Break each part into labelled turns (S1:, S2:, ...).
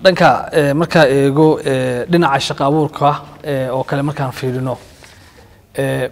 S1: dhanka eh, markaa eego eh, dhinaca shaqo abuurka eh, oo kale markaan fiirino eh,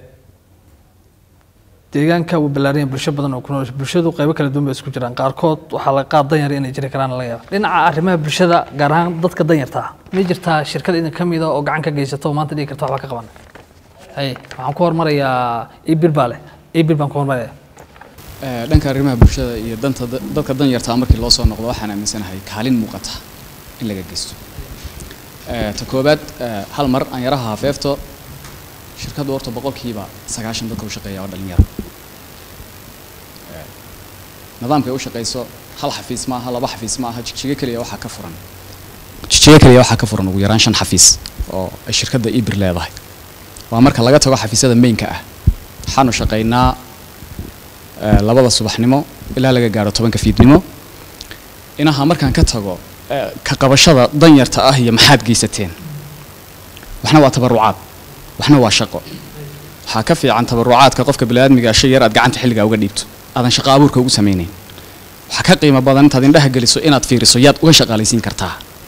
S1: deegaanka wuu ballaaranya bulsho badan oo ku nool bulshadu qaybo kala duwan bay isku jiraan qaarkood waxaa laga qaad danyar inay jiri karaan laga yaaba dhinaca arrimaha bulshada gaar ahaan dadka danyarta ah ma jirtaa shirkad idin ka mida oo gacan ka geysato oo maanta dhigi karta waxba ka qaban hay waxaan ku hormarayaa ibir baa leh ibir baan ku hormaraya
S2: Ee, dhanka arrimaha bulshada iyo danta dadka danyartaa markii loo soo noqdo waxaan aaminsanahay kaalin muuqata in laga geysto Ee, ta koobaad ee, hal mar aan yaraha hafeefto shirkaddu horta boqolkiiba sagaashan dadka u shaqeeya oo dhalinyaro Ee, nidaamkay u shaqeyso hal xafiis maaha laba xafiis maaha jigjigo keliya waxaa ka furan jigjigo keliya waxaa ka furan ugu yaraan shan xafiis oo ay shirkadda ibir leedahay waa marka laga tago xafiisyada mainka ah waxaanu shaqeynaa ee, labada subaxnimo ilaa laga gaaro tobanka fiidnimo inaha markaan ka tago ee, ka qabashada danyarta ah iyo maxaad geysateen waxna waa tabarucaad waxna waa shaqo waxaa ka fiican tabarucaadka qofka biniaadmiga shay yar aad gacanta xilligaa uga dhiibto aadan shaqo abuurka ugu samaynayn waxaa ka qiimo badan intaad indhaha geliso inaad fiiriso yaad uga shaqaalaysiin kartaa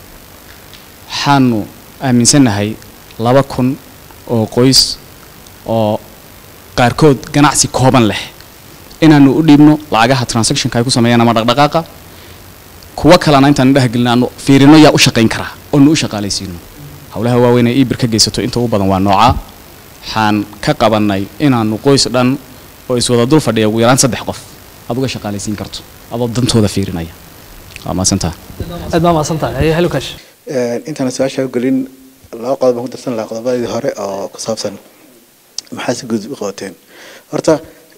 S2: waxaanu aaminsannahay laba kun oo qoys oo qaarkood ganacsi kooban leh inaanu u dhiibno lacagaha transactionka ay ku sameeyaan ama dhaqdhaqaaqa kuwa kalena intaan indhaha gelin aanu fiirino yaa u shaqayn karaa oonu u shaqaalaysiino howlaha waaweyn ee ibir ka geysato inta ugu badan waa noocaa waxaan ka qabanay inaanu qoys dhan oo iswada dul fadhiya ugu yaraan saddex qof aad uga shaqaalaysiin karto adoo dantooda fiirinaya waa maasantaa
S1: aad baa mahadsan tahay haye hello cash
S3: intaan su-aasha u gelin laba qodob baan ku darsan lahaa qodobadii hore oo ku saabsan maxaa si guud u qabateen horta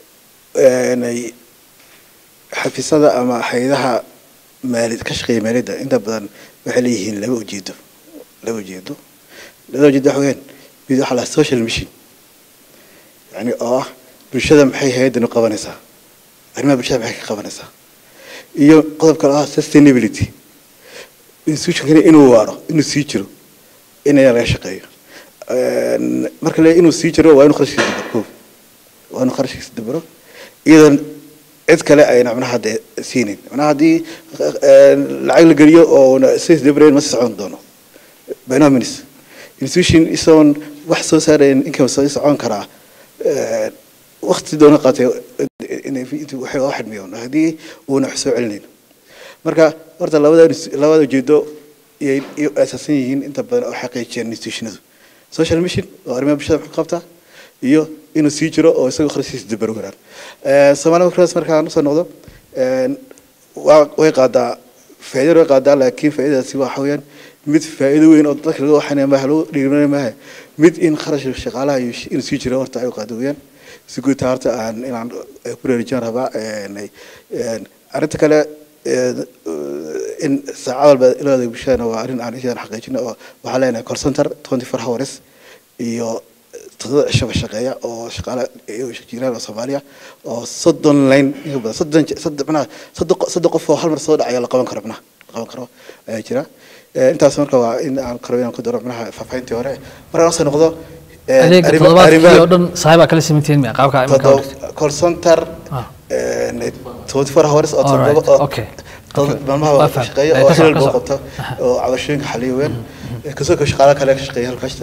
S3: een, xafiisyada ama hay-adaha maalid ka shaqeeya maaliyadda inta badan waxay leeyihiin laba ujeedo laba ujeedo labada ujeedo waxa weyaan mid waxaa la social mission yani oo ah bulshada maxay hay-addan u qabanaysaa arrimaha bulshada maxay ka qabanaysaa iyo qodob kale oo ah sustainability institutionkani inuu waaro inuu sii jiro in ayaa laga shaqeeyo Een, marka le inuu sii jiro waa inuu qarashkiisa dabaro koob waa inuu qarashkiisa dabaro iyadoon cid kale ayna macnaha dee siinin macnaha haddii een, lacag la geliyo oo sidaas dabareen ma sii socon doono by no means institution isagoon wax soo saarayn income soo socon karaa een, waqti doona qaatay inay intuu waxay u xidmiyoon haddii uuna wax soo celinayn marka horta labada labada ujeedo iyay iyo asaasan yihiin inta badan oo xaqiijiyeen institutionadu social mission oo arrimaha bulshada wax ka qabta iyo inuu sii jiro oo isagoo kharashiisa dabar garaan Soomaaliya markaas markaan usoo noqdo een, waa way qaadaa faa'iido way qaadaa laakiin faa'iidadaasi waxa weeyaan mid faa'iido weyn oo dadka laga waxanaya maaha lagu dhiirinayo maaha mid in kharashka shaqaalaha iyo inuu sii jiro horta ay qaado weeyaan si guud taa horta aan inaan eh, ku reerijin rabaa een, een, arrinta kale een, in saacad walba ilaaday bulshadana waa arrin aan ishaan xaqiijino oo waxaa leenahay call center 24 hours iyo toddoba cishaba shaqeeya oo shaqaale jiraan oo soomaaliya oo soddon line inka badan soddon soddon macnaha soddon qo- soddon qof oo hal mar soo dhacaya la qaban karo macnaha la qaban karo ayaa jira Eh, intaas marka waa in aan karo inaan ku daro macnaha faahfaahintii hore markaan usoo noqdo eh,
S1: adeega
S3: arrima-
S1: toddobaadkii
S3: arrimaha-
S1: oo dhan saaxiibaa kala simantihiin miya qaabka imanka
S3: todo call center
S1: Ah.
S3: eh, 24 hours oo
S1: All right,
S3: toddoba oo
S1: okay.
S3: toddoba
S1: Okay.
S3: maalmaha
S1: Waa
S3: waa
S1: fahmay.
S3: shaqeeya
S1: Eh,
S3: oo
S1: ka soco,
S3: hilal
S1: ka
S3: buu
S1: soco.
S3: qabta oo cabashooyinka xaliya weyn kasoo ka shaqaale kale ka shaqeeya halkaasta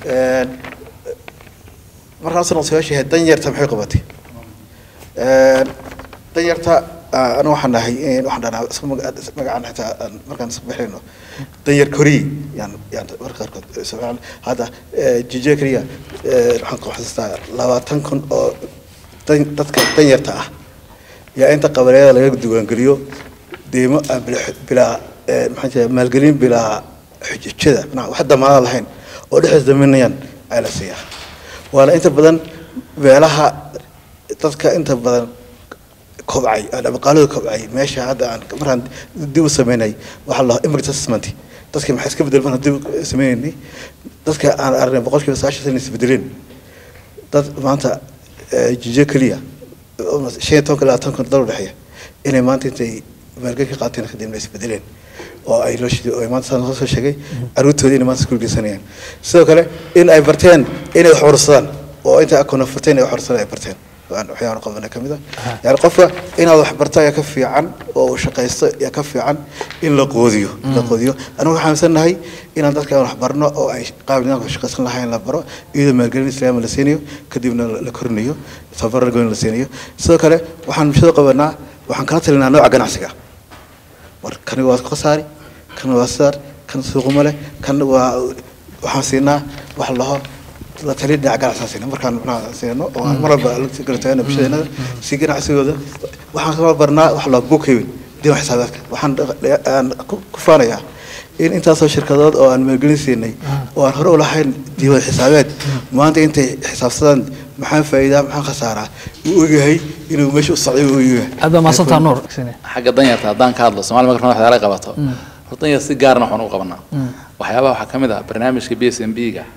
S3: markaan usoo noqdo su-aasha ahayd danyarta maxay qabatay Een, danyarta ah, anu waxaan nahay in- waxaan dhahnaa isku maga- magacaan xitaa aan- markaan isku bixinayno danyar koriye yaan yaan marka qaarkood eh, Soomaali- hadda eh, jije keliya eh, waxaan ku xasuustaa labaatan kun oo dan- dadka danyarta ah yaa inta qabareeda laga diiwaangeliyo deymo aan bila- bilaa eh, maxaan jeedaa maalgelin bilaa xujajada macnaha wax damaanad lahayn oo dhexdiis daminayaan ayaa la siiyaa waana inta badan meelaha dadka inta badan kobcay dhaqaalada kobcay meesha hadda aan markaan dib u sameynay waxaa la impact assessment dadka maxay iska bedelman dib u sameynay dadka aan aragnay boqolkiiba sagaashan sana isbedeleen dad maanta eh, jijo keliya oo shan iyo tobanka ilaa tobanka dal udhexeeya inay maanta intay maalgelin ka qaateen kadibna isbedeleen oo ay loo shiday oo ay maanta saan soo sheegay caruurtooda inay maanta iskuul geysanayaan sidoo kale in ay barteen inay wax urursadaan oo inta akoona furteen inay wax urursadaan ay barteen aan waxyaaban qabana kamid ah yani qofka inaad wax barto ayaa ka fiican oo uu shaqaysto ayaa ka fiican in la qoodiyo in la qoodiyo anigu waxaan aaminsannahay inaan dadka wax barno oo ay qaab nidaamka shaqaysan lahayn la baro iyadoo maalgelin islaama la siinayo kadibna la la korinayo tababar la goyn la siinayo sidoo kale waxaan bulshada qabanaa waxaan kala talinaa nooca ganacsiga war kani waa khasaari kan waa saar kan suuquma leh kan waa waxaan siinaa wax laho la tali dhinaca ganacsiga siina markaan macnaha siino oo aan mar walba la garataana bulshadeenada si ganacsigooda waxaan kala barnaa wax loo bookhaven diiwan xisaabeedka waxaan dhaq- aan ku ku faanayaa in intaasoo shirkadood oo aan maalgelin siinay oo aan hore u lahayn diiwan xisaabeed maanta intay xisaabsadaan maxaan faa'iidaa maxaan khasaaraa uu ogyahay inuu meesha u socday uu ogyahay
S1: aad baa mahadsantaa nuur
S4: xagga danyarta haddaan ka hadlo somalia marka waxyaala ay qabato horta danyar si gaarna waxaan u qabanaa waxyaabaha waxaa ka mid ah barnaamijka b s m b ga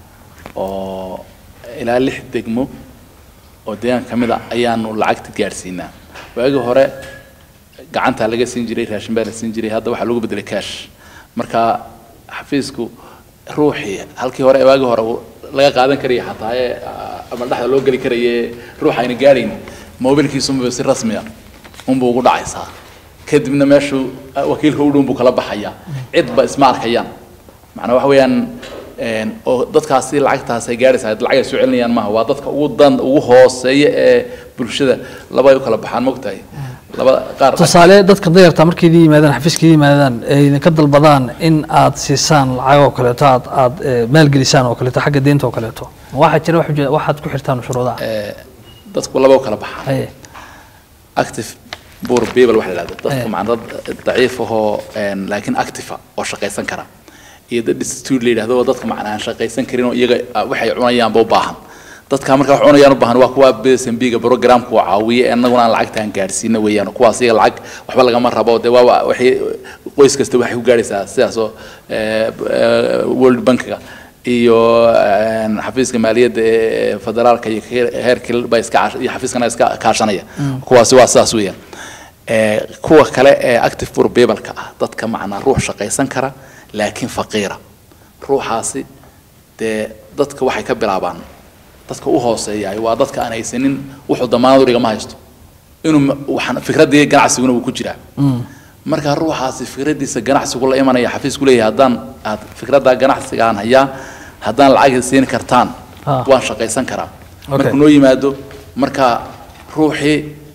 S4: oo ilaa lix degmo oo deegaanka ka mid a ayaanu lacagta gaadhsiinaa waagii hore gacanta laga siin jiray raashin baa la siin jiray hadda waxaa lagu bedelay cash marka xafiisku ruuxii halkii hore waagii hore uu laga qaadan karaya xataa ee ah, ama dhexda loo geli karaye ruux ayna gaadhayn mobilkiisunba si rasmiya unbuu ugu dhacaysaa kadibna meeshuu ah, wakiilka u dhown buu kala baxaya cidba isma arkayaan macnaa waxa weeyaan een, oo dadkaasi lacagtaas ay gaadhaysaa lacag ay soo celinayaan maaha waa dadka ugu dan ugu hooseeya ee bulshada laba ay u kala baxaan mogtahay laba qaar
S1: tusaale dadka dayarta markay idin yimaadaan xafiiska idin yimaadaan ay idinka dalbadaan in aad siisaan lacag oo kaleeto aad aad eh, maalgelisaan oo kaleeto xagga deynta oo kaleeto ma waxaa jira wax ujeeda- waxaad ku xirtaan shuruudaha
S4: ee, dadku laba u kala baxaan
S1: haye
S4: active poor people waxa la yidhahdo
S1: Eh.
S4: dadka macna dad daciif ahoo een, laakiin active ah oo shaqaysan kara iyo dad destitute la yidhahdo oo dadka macna aan shaqaysan karin oo iyaga ah, waxay cunayaanba u baahan dadka marka wax cunayaan u baahan waa kuwa BSMB ga programku caawiye ee annaguna aan lacagta aan gaadhsiino weeyaan kuwaas iyaga lacag waxba lagama rabo dee waa waxay qoys kasta waxay ku gaadhaysaa sidaas oo eh, eh, World Bank-ga iyo een, xafiiska maaliyadda ee federaalka iyo heer- heerkii ba iska caash- iyo xafiiskana iska kaashanaya kuwaasi waa sidaas weeyaan ee kuwa kale ee active poor people-ka ah dadka macnaa ruux shaqaysan kara laakiin faqiira ruuxaasi dee dadka waxay ka bilaabaan dadka u hooseeyaay waa dadka aan haysanin wuxuu damaanad urigama haysto inuu ma- waxaan fikraddii ganacsiguna uu ku jiraa marka ruuxaasi fikradiisa ganacsigu la imanaya xafiisku leeyahay haddaan aad fikradda ganacsigaan hayaa haddaan lacag siin kartaan
S1: Ah.
S4: waan shaqaysan karaa
S1: Okay.
S4: markuu noo yimaado marka ruuxii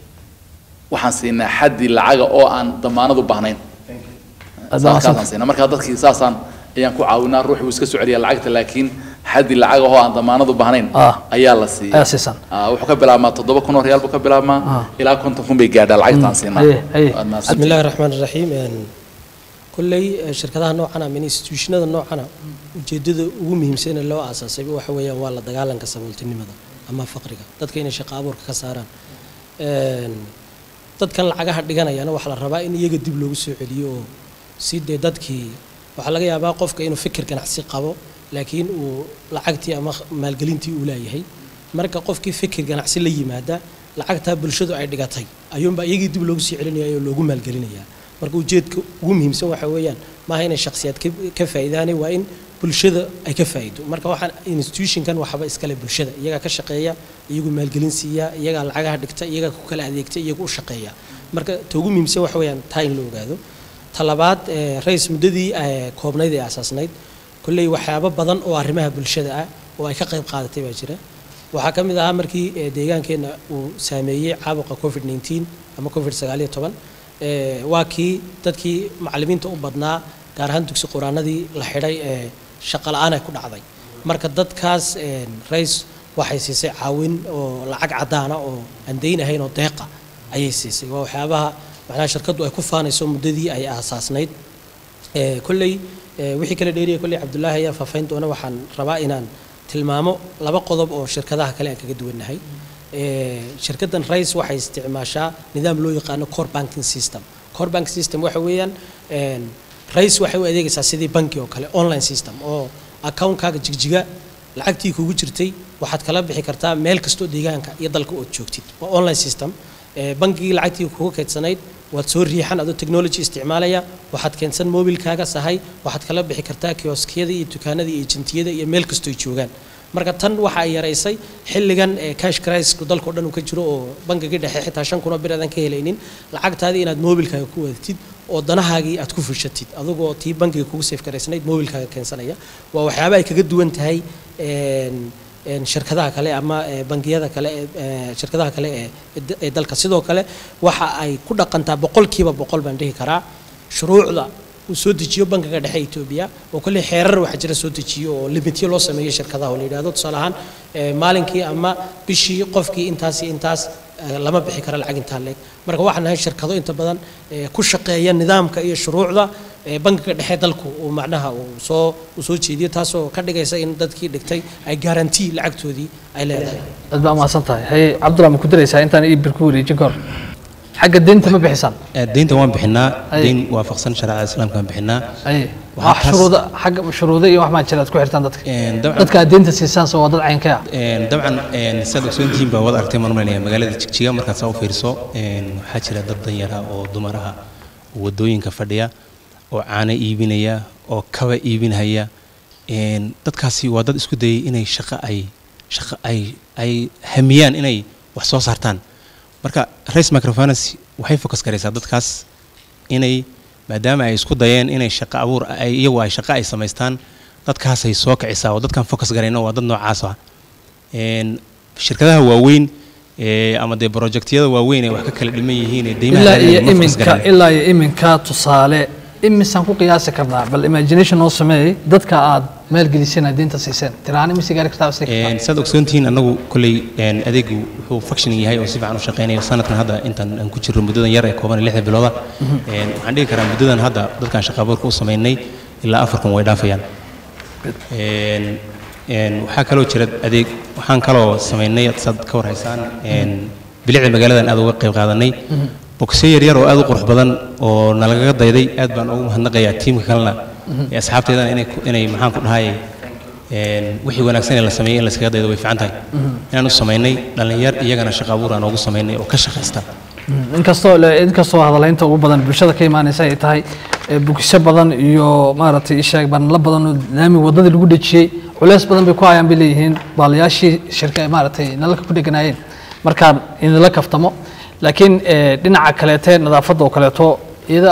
S4: waxaan siinaa xaddi lacaga oo aan damaanad u baahnayn
S1: aad baa mahadsantahay.
S4: saasaan siinaa marka dadkii saasaan ayaan ku caawinaa ruuxi wuu iska soo celiyaa lacagta laakiin xaddi lacag oo aan damaanad u baahnayn
S1: Ah.
S4: ayaa la siiya
S1: ayaa siisaan
S4: Ah, wuxuu ka bilaabmaa toddoba kun oo reyaal buu ka bilaabmaa ilaa konton kun bay gaadhaa lacagtaan siinaa
S1: haye haye
S4: Waad mahadsan
S5: بسم الله الرحمن الرحيم een kulley eh, shirkadaha noocan ama institutionada noocana ujeedada ugu muhiimsan ee loo aasaasay waxa weeyaan waa la dagaalanka sabooltinimada ama faqriga dadka inay shaqo abuurka ka saaraan Een, dadkan lacagaha dhiganayana waxaa la rabaa in iyaga dib loogu soo celiyo oo si dee dadkii waxaa laga yaabaa qofka inuu fikir ganacsi qabo laakiin uu lacagtii ama maalgelintii uu leeyahay marka qofkii fikir ganacsi la yimaada lacagtaa bulshadu ay dhigatay ayuunbaa iyagii dib loogu sii celinaya oo loogu maalgelinayaa marka ujeedka ugu muhiimsan waxa weeyaan maaha inay shakhsiyaad ka- ka faa'iidaane waa in bulshada ay ka faa'iido marka waxaan institutionkan waxba iskale bulshada iyagaa ka shaqeeya iyagu maalgelin siiya iyagaa lacagaha dhigta iyagaa ku kala adeegta iyagu u shaqeeya marka ta ugu muhiimsan waxa weeyaan taa in la ogaado talabaad eh, rais muddadii eh, koobnayd ee asaasnayd kolley waxyaabo badan oo arrimaha bulshada ah oo ay ka qayb qaadatay baa jira waxaa ka mid ahaa markii eh, deegaankeenna uu saameeyey caabuqa covid 19 ama covid sagaaliyo toban eh, waa kii dadkii macallimiinta u badnaa gaar ahaan dugsi quraanadii la xidhay ee shaqo la-aan ay ku dhacday marka dadkaas eh, rais waxay siisay caawin oo lacag caddaana oo aan dayn ahayn oo deeqa ayay siisay waa waxyaabaha macnaha shirkaddu ay ku faanayso muddadii ay aasaasnayd Eh, kolley eh, wixii kala dheeriya kolley cabdullaahi ayaa faafayn doona waxaan rabaa inaan tilmaamo laba qodob oo shirkadaha kale aan kaga duwannahay Eh, shirkaddan rais waxay isticmaashaa nidaam loo yaqaano core banking system core banking system waxa weeyaan een, rais waxay u adeegaysaa sidii banki oo kale online system oo accountkaaga jigjiga lacagtii kugu jirtay waxaad kala bixi kartaa meel kastoo deegaanka iyo dalka ood joogtid waa online system Eh, bangigii lacagtii kugu kaydsanayd waad soo riixan adoo technology isticmaalaya waxaad keensan mobilkaaga sahay waxaad kala bixi kartaa kioskiyada iyo dukaanada iyo ejentiyada iyo meel kastoo ay joogaan marka tan waxa ay yaraysay xilligan ee cash crisis-ku dalka oo dhan uu ka jiro oo bangiga dhexe xitaa shan kun oo bir aadan ka helaynin lacagtaadii inaad moobilkaaga ku wadatid oo danahaagii aad ku fushatid adigoo tii bangiga kugu safe garaysnayd moobilkaaga keensanaya waa waxyaaba ay kaga duwan tahay een een shirkadaha kale ama ee, bangiyada kale ee, ee, shirkadaha kale ee- ee da- ee dalka sidoo kale waxa ay ku dhaqantaa boqolkiiba boqol baan dhihi karaa shuruucda uu soo dejiyo bankiga dhexe Ethiopia oo kale xeerar waxa jira soo dejiyo oo limityo loo sameeyo shirkadaha oo la yidhaahdo tusaale ahaan ee, maalinkii ama bishii qofkii intaas iyo intaas ee, lama bixi karo lacag intaa leeg marka waxaan nahay shirkado inta badan ee, ku shaqeeya nidaamka iyo shuruucda ee, bankiga dhexe dalku uu macnaha uu soo uu soo jeediyo taasoo ka dhigaysa in dadkii dhigtay ay garantii lacagtoodii ay leedahay
S1: aad baa mahadsan tahay haye cabdulla ma ku daraysaa intaan ii bir ku wareejin kahor xagga deynta ma bixisaan
S6: Eh, deynta waan bixinaa
S1: Ay.
S6: deyn waafaqsan shareecada islaamka waan bixinaa
S1: haye
S6: Waxaa
S1: wax
S6: taas-
S1: shuruuda xagga shuruudo iyo wax maa jira aad ku xirtaan dadka
S6: Een, dabcan-
S1: dadka aad deynta siisaan soo waa dad caynkee ah
S6: Een, dabcan een, saad ogsoontihiin baa wada aragtay maan malinaya magaalada jigjiga markaad saa u fiiriso een, waxaa jira dad danyara oo dumaraha oo wadooyinka fadhiya oo caano iibinaya oo kaba iibinaya een, dadkaasi waa dad isku dayay inay shaqo ay shaqo ay ay hamiyaan inay wax soo saartaan marka race microfinance waxay focus garaysaa dadkaas inay maadaama ay isku dayeen inay shaqo abuur ay iyagu ay shaqo ay samaystaan dadkaasay soo kicisaa oo dadkan focus garayna waa dad noocaas ah Een, shirkadaha waaweyn ee, ama dee projectyada waaweyn ee wax ka kala dhiman yihiin ee deymaha
S1: ilaa
S6: raadinaya
S1: iyo
S6: ma focus
S1: iminka
S6: garayaan.
S1: ilaa iyo iminka tusaale imisaan ku qiyaasi karnaa bal imagination noo sameeyey dadka aad maalgeliseen aad deynta siiseen tiraan imise gaari kartaa isla
S6: Een, saad ogsoontihiin anagu kolley een, adeegu wuxuu functioning yahay oo si fiican u shaqeynayo sanadkan hadda intaan aan ku jirro muddadan yar ee kooban ee lixda bilooda Een, waxaan dhihi karaa muddadan hadda dadkan shaqa abuurka u sameynay ilaa afarkan way dhaafayaan Een, een, waxaa kaloo jira adeeg waxaan kaloo sameynay saad ka warhaysaan een, bilicda magaaladan aad uga qayb qaadanay bogsyo yaryar oo aad u qurux badan oo nalagaga dayday aad baan ugu mahadnaqayaa tiimka kalena ee asxaabteedana inay ku- inay maxaan ku dhahay een, wixii wanaagsan ee la sameeyey in la iskaga daydo way fiican tahay inaan u samaynay dhallinyar iyagana shaqa abuur aan ugu samaynay oo ka shaqaysta
S1: inkastoo le- inkastoo hadalaynta ugu badan bulshada ka imaanaysa ay tahay ee, bugisyo badan iyo maaragtay isheeg banla badan oo laami wadadii lagu dhejiyey culeys badan bay ku hayaan bay leeyihiin baalayaashii shirka ee maaragtay nalalka ku dheganaayeen markaan idinla kaftamo laakiin ee, dhinaca kaleete nadaafadda oo kaleeto iyada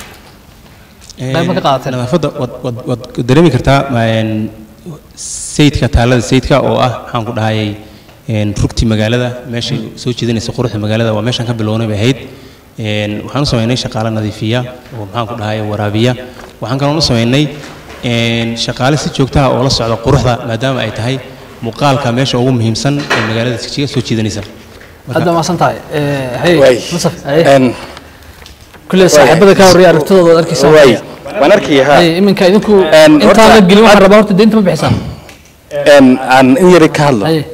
S1: Qayb ma ka qaadateen?
S6: nadaafadda waad waad waad dareemi kartaa een, sayidka taalada sayidka oo ah maxaan ku dhahayay een, rugti magaalada meeshay soo jeedinaysa quruxda magaalada waa meeshaan ka bilownay bay ahayd Een, waxaan u sameynay shaqaale nadiifiya oo maxaan ku dhahayay waraabiya waxaan kaloo u sameynay een, shaqaale si joogta ah oo la socda quruxda maadaama ay tahay muuqaalka meesha ugu muhiimsan ee magaalada jigjiga soo jeedinaysa Marka-
S1: aad baa mahadsan tahay Ee, hey
S7: Waay.
S1: musaf haye
S7: Een,
S1: kulle saaxiibada ka horreeya aragtidooda waad arkaysaa
S7: waay. waan arkaya ha
S1: Hey, iminka idinku
S7: Een,
S1: intaan la
S7: horta-
S1: gelin waxaan rabaa horta deynta ma bixisaan
S7: Een, aan in yari ka hadlo
S1: haye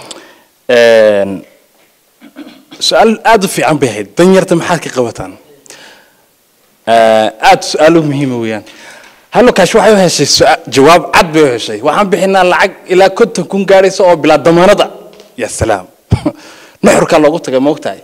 S7: Een, su-aal aad u fiican bay ahayd danyarta maxaad ka qabataan Ee, aad su-aalo muhiima weeyaan hallo kaash waxay u heshay su-aa- jawaab cad bay u heshay waxaan bixinaa lacag ilaa konton kun gaaraysa oo bilaa damaanada ya salaam nuxurkaa loogu tagay ma ogtahay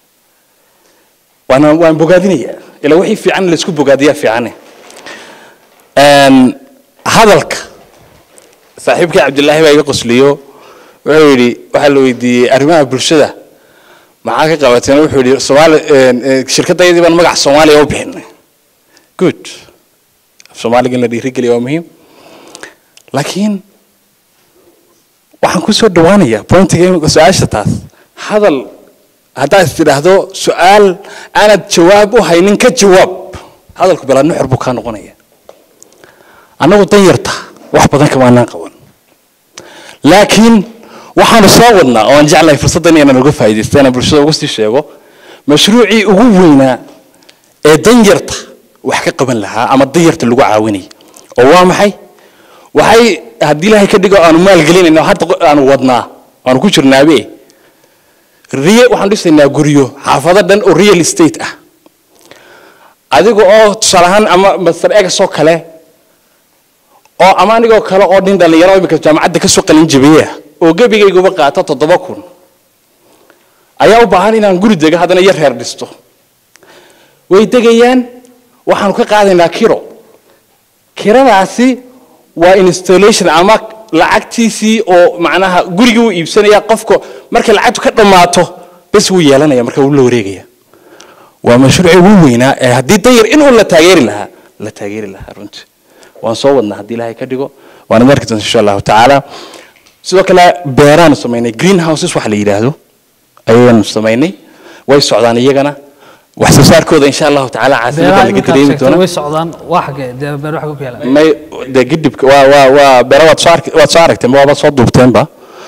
S7: waana waan bogaadinayaa ilaa wixii fiican in laysku bogaadiyaa fiicane Een, hadalka saaxiibkii cabdilaahi baa iga qosliyo wuxuu yidhi waxaa la weydiiyey arrimaha bulshada maxaa ka qabateen wuxuu yidhi soomaali een, een, shirkadayadii baan magaca soomaaliya u bixinay good af soomaaliga in la dhiirigeliya waa muhiim laakiin waxaan ku soo dhawaanayaa pointiga imika su-aasha taas hadal haddaad is tidhaahdo su-aal aanad jawaab u haynin ka jawaab hadalku bilaa nuxur buu kaa noqonaya annagu dan yarta wax badan kamaanaan qaban laakiin waxaanu soo wadnaa oo aan jeclahay fursaddan inaan uga faa'iidaysto inaan bulshada uga sii sheego mashruucii ugu weynaa ee danyarta wax ka qaban lahaa ama danyarta lagu caawinaya oo waa maxay waxay haddii ilaahay ka dhigo aanu maalgelinayno hadda qo- aanu wadnaa aanu ku jirnaabe riye waxaan dhisaynaa guryo xaafado dhan oo real estate ah adiga oo tusaale ahaan ama master egas oo kale oo ama anigoo kale oo nin dhalinyaro imika jaamacadda kasoo qalin jabiya oo gebigayguba qaato toddoba kun ayaa u baahan inaan guri dego haddana yar reer dhisto way degayaan waxaanu ka qaadaynaa kiro kiradaasi waa installation ama lacagtiisii oo macnaha gurigii uu iibsanaya qofka markay lacagtu ka dhammaato bes wuu yeelanaya marka wuu la wareegaya waa mashruucii ugu weynaa ee haddii danyar inuu la taageeri lahaa la taageeri lahaa runtii waan soo wadnaa haddii ilaahay ka dhigo waana marki doonta insha allahu tacaala sidoo kale beeraanu samaynay green houses waxa la yidhaahdo ayaanu samaynay way socdaan iyagana wax soo saarkooda insha allahu tacaala caasimada
S1: beeraha
S7: laga
S1: iminkaad
S7: dareemi
S1: sheegtay
S7: doona
S1: way socdaan waa xagee dee beer waxa ku yaala
S7: may de gidibka waa waa waa beera waad soo arki waad soo aragteen waaba soo duubteenba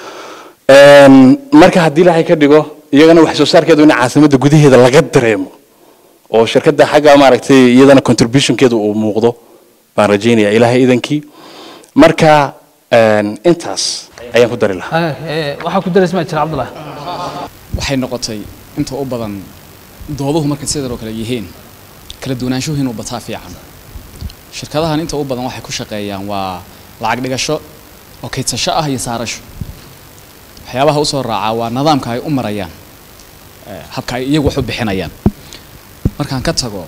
S7: Een, marka haddii ilaahay ka dhigo iyagana wax soo saarkeedu in caasimadda gudaheeda laga dareemo oo shirkadda xagga maaragtay iyadana contributionkeedu uu muuqdo baan rajaynaya ilaahay idankii marka een, intaas ayaan ku dari lahaa
S1: Eh, eh, waxaa ku daraysa ma jira cabdullahi
S2: waxay noqotay inta u badan dooduhu markay sidan oo kale yihiin kala duwanaanshuhu inuu bataa fiican shirkadahan inta u badan waxay ku shaqeeyaan waa lacag dhigasho oo kaydsasho ah iyo saarasho waxyaabaha usoo raacaa waa nidaamka ay u marayaan eh, habka ay iyagu wax u bixinayaan markaan ka tago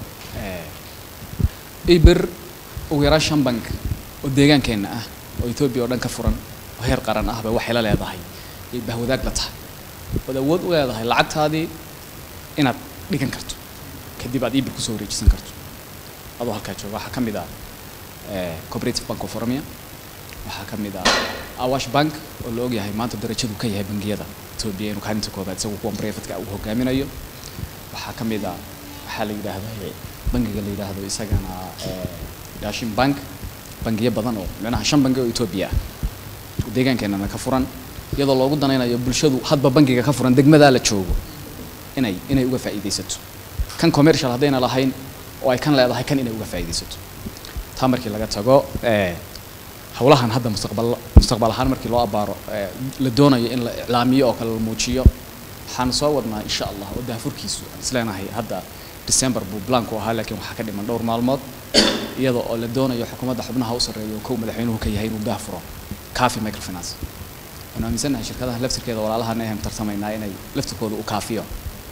S2: eh, ibir ugu yaraan shan bank oo deegaankeenna ah oo etoobiya oo dhan ka furan oo heer qaran ahba waxay la leedahay iyo bahwadaag la tahay waad awood u leedahay lacagtaadii inaad dhigan karto kadib aad ibir kusoo wareejisan karto adoo halkaa jooga waxaa ka mid ah eh, cooperative bank of oromia waxaa ka mid ah awash bank oo la ogyahay maanta darajadu ka yahay bangiyada etoobiya inuu kaalinta koobaad isagu kuwan privatka uu hogaaminayo waxaa ka mid ah waxaa la yidhaahdaa bangiga la yidhaahdo isagana eh, dashin bank bangiyo badan oo micnaha shan bangi oo etoobiya ah oo deegaankeenana ka furan iyadoo loogu danaynayo bulshadu hadba bangiga ka furan degmadaa la joogo inay inay uga faa'iidaysato kan commercial haddayna lahayn oo ay kan leedahay kan inay uga faa'iidaysato taa markii laga tago eh, howlahan hadda mustaqbal mustaqbal ahaan markii loo abaaro eh, la doonayo in la iclaamiyo oo kale la muujiyo waxaan soo wadnaa insha allah oo daafurkiisu aan isleenahay hadda december buu blanku ahaa laakiin waxaa ka dhiman dhowr maalmood iyadoo oo la doonayo xukuumadda xubnaha u sarreeya oo kow madaxweynuhu ka yahay inuu daafuro cafi microfinance waxaan aaminsannahay shirkadaha laftirkeeda walaalahan ayaan tartamaynaa inay laftirkooda u kaafiyo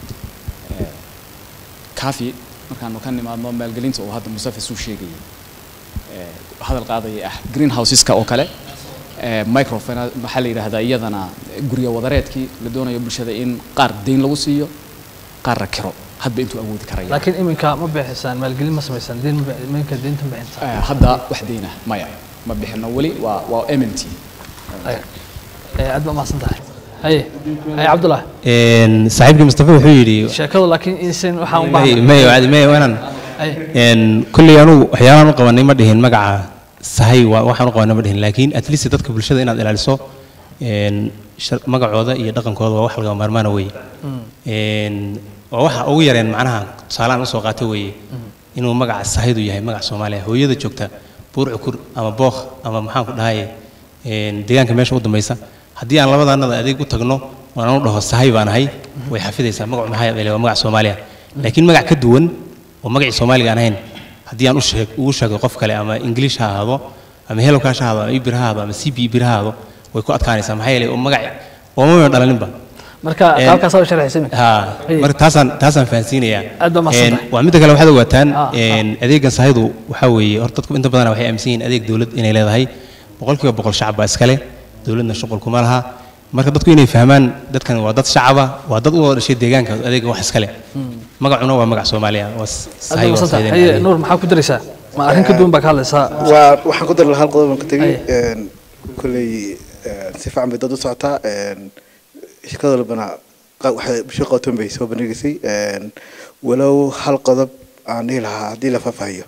S2: Eh, cafi markaanu ka nimaadno maalgelinta uu hadda mustafa suu sheegayay eh, hadal qaadaya ah greenhouseska oo kale eh, microfinance maxaa la yidhaahdaa iyadana guryo wadareedkii la doonayo bulshada in qaar deyn lagu siiyo qaarna kiro hadba intuu awoodi karaya
S1: laakiin iminka ma bixisaan maalgelin ma samaysaan diin ma bixi- iminka diinta ma bixinta
S2: Eh, hadda wax deyna maya ma bixino weli waa waa mmt
S1: Ay, eh, aad baa mahadsan tahay haye haye cabdullahi
S6: Een, saaxiibkii mustafa wuxuu yidhi
S1: sheekadu laakiin insan waxaan u
S6: may
S1: baahnaa
S6: may wacdi may wanan
S1: haye
S6: een kulli anugu waxyaabahan u qabanay ma dhihin magaca sahay waa waxaan u qabanay ma dhihin laakiin at least dadka bulshada inaad ilaaliso een shar- magacooda iyo dhaqankooda waa wax laga maarmaana weeye een waa waxa ugu yareen macnaha tusaalahan usoo qaatay weeye inuu magaca sahaydu yahay magaca soomaaliya hooyada joogta buur cukur ama bookh ama maxaan ku dhahaye een deegaanka meesha u dambaysa haddii aan labadaanada adeeg u tagno oo aan u dhaho sahay baan ahay way xafidaysaa magacu maxaa yeelay waa magaca soomaaliya laakiin magac ka duwan oo magacii soomaaliga aan ahayn haddii aan u sheeg ugu sheego qof kale ama english ha ahaado ama hello cash ha ahaado ama ibir ha ahaado ama cb ibir ha ahaado way ku adkaanaysaa maxaa yeelay oo magac oomama dhalaninba
S1: marka
S6: Een,
S1: qaabkaasaa u sharxaysa iminka
S6: ha
S1: Hey.
S6: marka taasaan taasaan fahansiinayaa
S1: Aad baa mahadsan
S6: Een,
S1: tahay.
S6: waa midda kale waxaad ogaataan
S1: Ah, ah.
S6: een, adeegan sahaydu waxaa weeye horta dadku inta badan waxay aaminsan yihiin adeeg dowlad inay leedahay boqolkiiba boqol shacab baa iskale dowladna shuqul kuma laha marka dadku inay fahmaan dadkan waa dad shacaba waa dad u wada dhashay deegaanka adeega wax iskale magacuna waa magac soomaaliya waa s-
S1: aad
S6: sahay
S1: baa
S6: waa
S1: mahadsan tahay
S6: sahaydeen
S1: haye
S6: adeeg.
S1: nuur maxaa ku daraysaa ma arrin ka duwan baa ka hadlaysaa
S3: waa waxaan ku dari lahaa hal qodob aan ka tegay
S1: Aye.
S3: een, kolley een, si fiican bay dad u socotaa een, shirkada walbana qa- waxay bulsho qowtan bay soo bandhigaysay een, walow hal qodob aan dhihi lahaa haddii la faahfaahiyo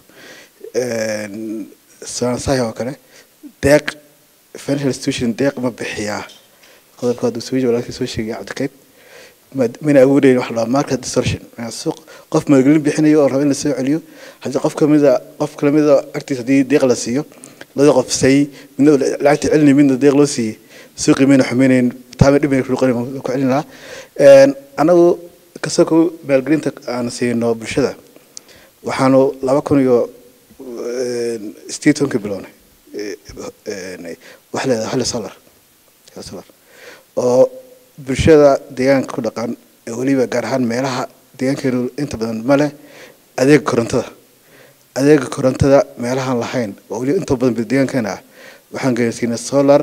S3: een, soonaansahi oo kale deeq financial institution deeq ma bixiyaa qodobka hadduu soo walaalkii soo sheegay cabdikayd ma- mana awoodayn wax la market distortion Yani suuq qof maalgelin bixinayo oo raba in la soo celiyo haddii qof kamida qof kalamida agtiisa haddii deeq la siiyo labada qof say midna lacagta celinay midna deeq loo siiyey suuqii mayna xumeynayn taama dhib mayna kuqani ku celin lahaa Een, anagu kasoo ko maalgelinta aan siino bulshada waxaanu laba kun iyo sideed tobankii bilownay wax leedahay hali solar hali solar oo bulshada deegaanka ku dhaqan ee weliba gaar ahaan meelaha deegaankeenu inta badan ma leh adeega korontada adeega korontada meelahaan lahayn oo weliba inta badan deegaankeena ah waxaan geysiinay solar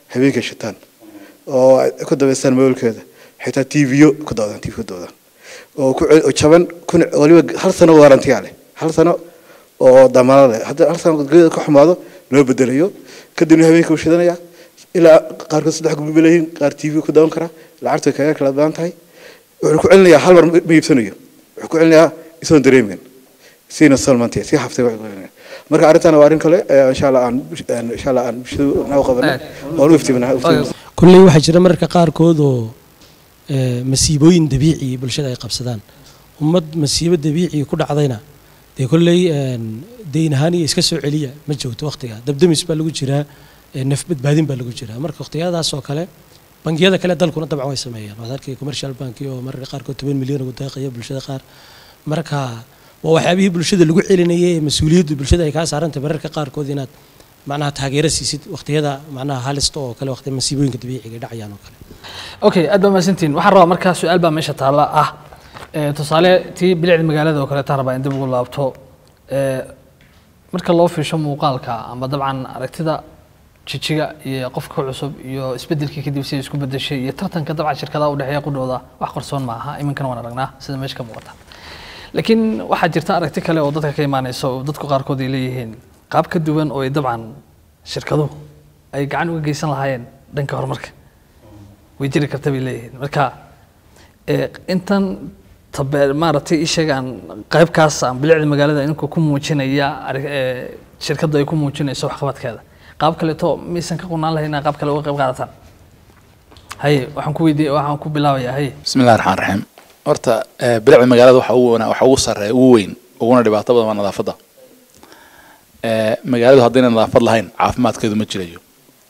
S3: habeenkay shitaan oo ay ku dabaystaan moolkeeda xitaa tvyo ku doodaan tv ku doodaan oo ku cel- oo jaban kuna waliba hal sano waarantiyaa leh hal sano oo damaano leh hadda hal sano geeda ka xumaado loo bedelayo kadibna habeenka uu shidanaya ilaa qaarkood saddex gurbi ba leeyihiin qaar tv ku daawan kara lacagtu way kaga kala badan tahay wuxuu ku celinayaa hal mar ma ma iibsanayo wuxuu ku celinayaa isoon dareemin siina solmantiya si haftay wax ku celinaya marka arrintan waa arrin kale ee insha allah aan aan insha allah aan bulshadu noo qabanay oo u iftiiminaa
S5: kulley waxaa jira mararka qaarkood oo eh, masiibooyin dabiici bulshada ay qabsadaan ummad masiibo dabiici ku dhacdayna dee kolley een, deyn ahaan iyo iska soo celiya ma joogto waqtiga dabdamis baa lagu jiraa eh, naf badbaadin baa lagu jiraa marka waqtiyadaas oo kale bangiyada kale dalkuna dabcan way sameeyaan waad arkay commercial banki oo mararka qaarkood toban milyan ugu deeqaya bulshada qaar marka waa waxyaabihii bulshada lagu celinayay ee mas-uuliyaddu bulshada ay kaa saarantay mararka qaarkood inaad macnaha taageero siisid waqtiyada macnaha halista oo kale waqti masiibooyinka dabiiciga ay dhacayaan oo kale
S1: okay aad baa mahadsantihin waxaan rabaa markaa su-aal baa meesha taalla ah ee, tusaale tii bilicda magaalada oo kale taan rabaa in dib ugu laabto ee, marka loo fiisho muuqaalka ama dabcan aragtida jijiga iyo qofka cusub iyo isbedelkii kadib siday isku bedeshay iyo tartanka dabcan shirkadaha udhexeeya qudhooda wax qarsoon ma aha iminkana waan aragnaa sida meesha ka muuqata laakiin waxaa jirta aragti kale oo dadka ka imaanaysa oo dadku qaarkood ay leeyihiin qaab ka duwan oo ay dabcan shirkaduhu ay gacan uga geysan lahaayeen dhanka horumarka way jiri karta bay leeyihiin marka ee, intan tabe maaragtay ishagaan qaybkaas aan bilicda magaalada inkuu ku muujinaya arag- ee, shirkadda ay ku muujinayso waxqabadkeeda qaab kaleeto maysan ka qunaan lahayn inaad qaab kale uga qayb qaadataan haye waxaan ku weydiiye waxaan ku bilaabayaa haye
S4: بسم الله الرحمن الرحيم horta eh, bilicda magaalada waxa ugu wana- waxa ugu sarreeya ugu weyn uguna dhibaato badan waa nadaafadda Eh, magaaladu haddayna nadaafad lahayn caafimaadkeedu ma jirayo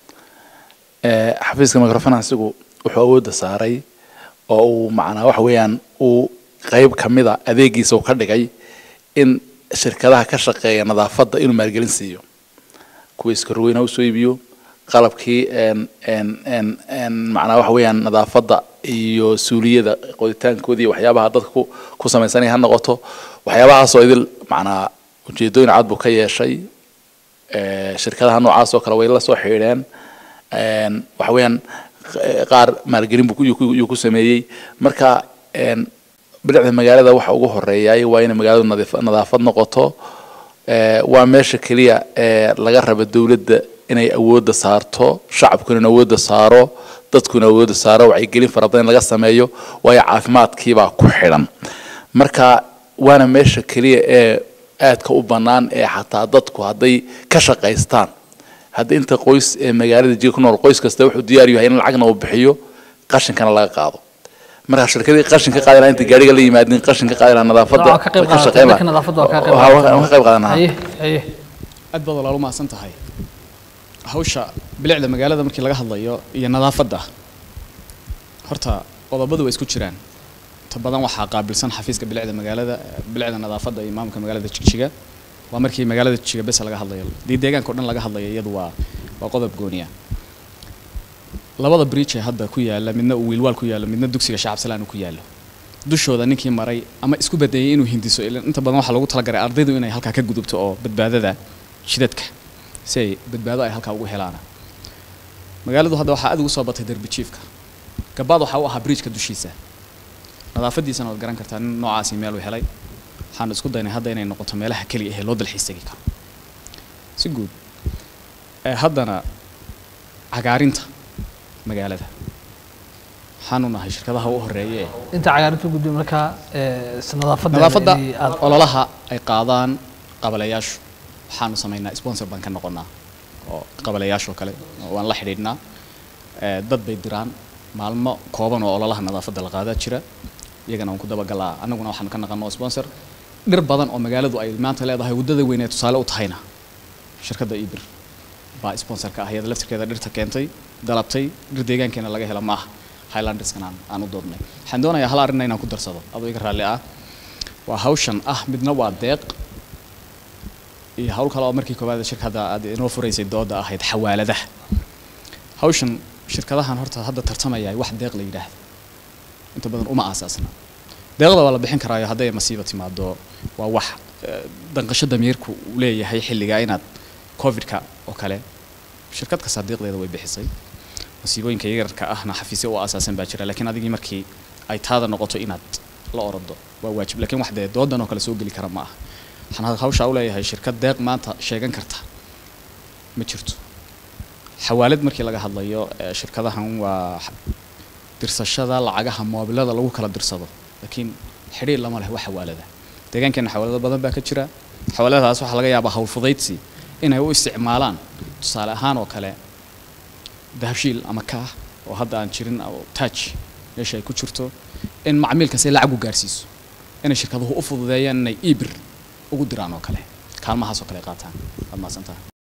S4: Eh, xafiiska microfinansigu wuxuu awoodda saaray oo uu macnaa waxa weeyaan uu qayb ka mida adeegiisa uu ka dhigay in shirkadaha ka shaqeeya nadaafadda inuu maalgelin siiyo kuwa iskarweyn ha usoo iibiyo qalabkii en en en en macnaa waxa weeyaan nadaafadda iyo suuliyada qoditaankoodii iyo waxyaabaha dadka ku ku samaysanaya ha noqoto waxyaabahaasoo idil macnaa ujeedooyin cad buu ka yeeshay Eh, shirkadaha noocaas oo kale way la soo xidhiidheen En, waxa weeyaan eh, qaar maalgelin buu ku- yuu ku- yuu ku sameeyey marka en, bilicda magaalada waxa ugu horeeyay waa inay magaaladu nadiif- nadaafad noqoto Eh, waa meesha keliya ee laga raba dowladda inay awoodda saarto shacabkuna in awoodda saaro dadkuna awoodda saaro wacyigelin fara badan in laga sameeyo waayo caafimaadkiibaa ku xidhan marka waana meesha keliya ee aadka u bannaan ee xataa dadku hadday ka shaqaystaan hadda inta qoys ee magaalada jiga ku nool qoys kasta wuxuu diyaar yahay in lacagna uu bixiyo qashinkana laga qaado marka shirkadii qashin ka qaadi lahaa inta gaariga la yimaadin qashin ka qaadi lahaa nadaafadda
S1: Waa ka qayb
S4: ka shaqayn
S1: qaadataa dadka nadaafadda waa ka qayb
S4: lahaa. Waa- waa ka qayb qaadan lahaa
S1: haye haye
S2: aad baad walaal u mahadsan tahay hawsha bilicda magaalada markii laga hadlayo iyo nadaafadda horta qodobadu way isku jiraan inta badan waxaa qaabilsan xafiiska bilicda magaalada eh, bilicda nadaafadda iyo maamulka magaalada jigjiga waa markii magaalada jigjiga bes laga hadlayo dii deegaanka o dhan laga hadlayo iyadu waa waa qodob gooniya labada bridge ee hadda ku yaala midna uu wiilwaal ku yaalo midna dugsiga shacab salaan uu ku yaalo dushooda ninkii maray ama isku badayay inuu hindiso ilan inta badan waxaa lagu talagalay ardaydu inay halkaa ka gudubto oo badbaadada shidadka si ay badbaado ay halkaa ugu helaana magaaladu hadda waxaa aad ugu soo batay derbi jiifka gabaad waxaa u ahaa bridgeka dushiisa nadaafadiisana waad garan kartaa nin noocaasi meel uu helay waxaan isku daynay hadda inay noqoto meelaha keliya ee loo dalxiis tegi karo si guud ee haddana cagaarinta magaalada waxaanu nahay shirkadaha u horeeya ee
S1: inta cagaarintu gudbi markaa ee, is- nadaafadda
S2: nadaafadda
S1: inay aad
S2: ololaha ay qaadaan qabaleyaashu waxaanu samaynaa sponsor baan ka noqonnaa oo qabaleyaashoo kale waan la xidhiidhnaa Eh, dad bay diraan maalmo kooban oo ololaha nadaafadda la qaadaa jira iyagana waan ku dabagalaa annaguna waxaanu ka naqanoo sponsor dhir badan oo magaaladu ay maanta leedahay waddada weyn ee tusaale u tahayna shirkadda ibir baa sponsorka ah iyada laftirkeeda dhirta keentay dalabtay dhir deegaankeena laga hela maaha highlanderskan aan, aan u doodnay waxaan doonayaa hal arrinna inaan ku darsado adoo iga raalli ah waa hawshan ah midna waa deeq iyo hawl kale oo markii koowaad shirkadda aad inoo furaysay dooda ahayd xawaaladaha hawshan shirkadahan horta hadda tartamaya wax deeq la yidhaahdo inta badan uma aasaasna deeqda waa la bixin karaayo hadday masiiba timaado waa wax eh, danqasho damiirku uu leeyahay xilligaa inaad covidka oo kale shirkad kasta deeqdeeda way bixisay masiibooyinka yaryarka ahna xafiisyo u asaasan baa jira laakiin adigii markii ay taada noqoto inaad la orado waa waajib laakiin wax dee doodan oo kale soo geli kara ma aha waxaan hawshaa u leeyahay shirkad deeq maanta sheegan karta ma jirto xawaalad markii laga hadlayo ee shirkadahan waa x- dirsashada lacagaha moobilada lagu kala dirsado laakiin xidhiir lama leh wax xawaalada deegaankeena xawaalado badan baa ka jira xawaaladahaas waxaa laga yaabaa hawl fudaydsi inay u isticmaalaan tusaale ahaan oo kale dahabshiil ama kaah oo hadda aan jirin oo taaj meesha ay ku jirto in macmiilka si lacag u gaarsiiso inay shirkaduhu u fududeeyaan inay ibir ugu diraan oo kale kaalmahaas oo kale ay qaataan waad mahadsantahay